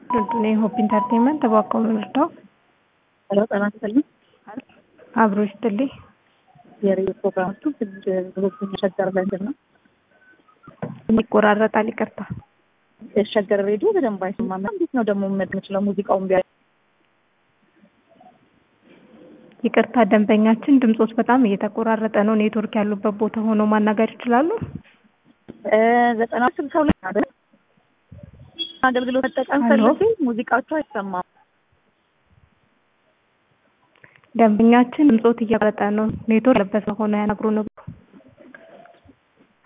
እኔ ሆፕ ኢንተርቴንመንት ተባከው ምርዳው ሄሎ ጤና ይስጥልኝ። አብሮ ይስጥልኝ። የሬዲዮ ፕሮግራሞቹ ብዙ ሸገር ለንድን ነው ይቆራረጣል። ይቅርታ የሸገር ሬዲዮ በደንብ አይሰማም። እንዴት ነው ደግሞ መድ የምችለው ሙዚቃውን ቢያ ይቅርታ ደንበኛችን ድምጾት በጣም እየተቆራረጠ ነው። ኔትወርክ ያሉበት ቦታ ሆኖ ማናገር ይችላሉ? ዘጠና ስልሳ ሁለት አይደል? አገልግሎት መጠቀም ሄሎ? ፈልጌ ሙዚቃቸው አይሰማም። ደንበኛችን ድምጾት እያቀረጠ ነው። ኔትወርክ ያለበት ሆነ ያናግሩ ነው